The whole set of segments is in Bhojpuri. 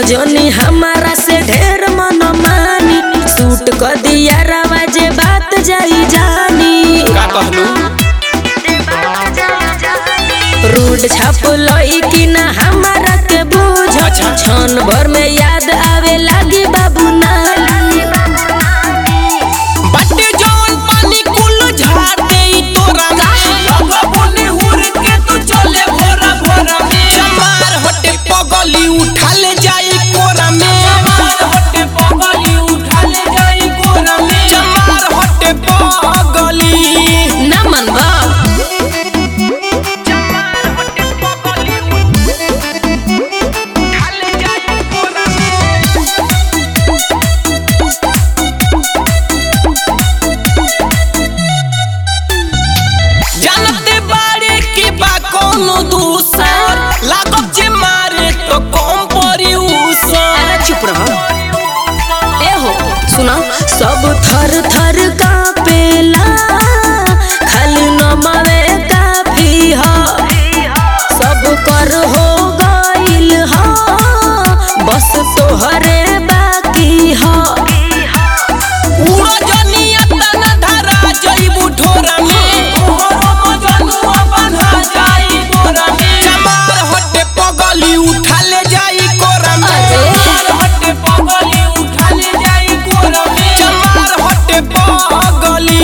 जोनी हमारा से ढेर मन मानी सूट क दिया रवाजे बात जाई जानी का कहलू रूड छाप लई कि ना हमारा के बुझ अच्छा। क्षण भर में याद आवे लागी बाबू नानी बटे जवन पानी कुल झाड़ दे ई तोरा में लगा बोने हुर के तू चले भोरा भोरा में चमार हटे पगली उठा ले जाई कोरा में चमार हटे पगली उठा ले जाई कोरा में चमार हटे पगली ना मनबा जानते बारे की बा कोनो दूसर लागब जे मारे तो कम परी उसर अरे चुप रहो ए हो सुना सब थर थर कापेला खाली नमवे काफी ह सब कर हो गइल ह बस तोहरे बाकी ह उड़ो जनिया तना धरा जइबू ठोरा में तोहरो मजनुआ बन्हा जाई गोरा में चमार हटे पगली उठा ले जाई कोरा में अरे। चमार हटे पगली उठा ले जाई कोरा में चमार हटे पगली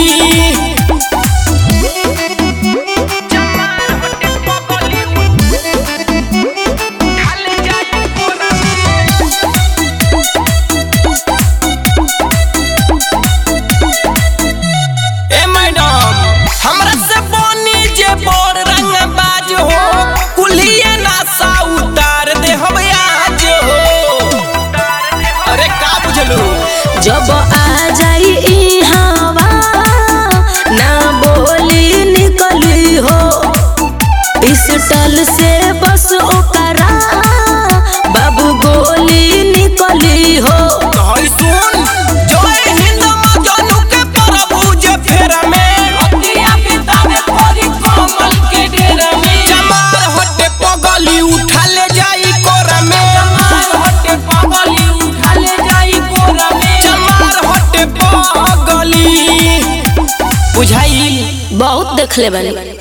ए मैडम हमरा से बनी जे बड़ रंग बाज हो कुलिए नासा उतार दे हम आज हो अरे का बुझलू जब आ जाई ई हवा ना बोली निकली हो पिस्टल से बस ओकरा बाबू गोली निकली हो कहई सुन जय हिंद मजनू के प्रभु जे फेरा में अतिया पिता में परी कमल के डेरा में चमार हटे पगली उठा ले जाई कोरा में चमार हटे पगली उठा ले जाई कोरा में चमार हटे पगली बुझाई बहुत देखले बानी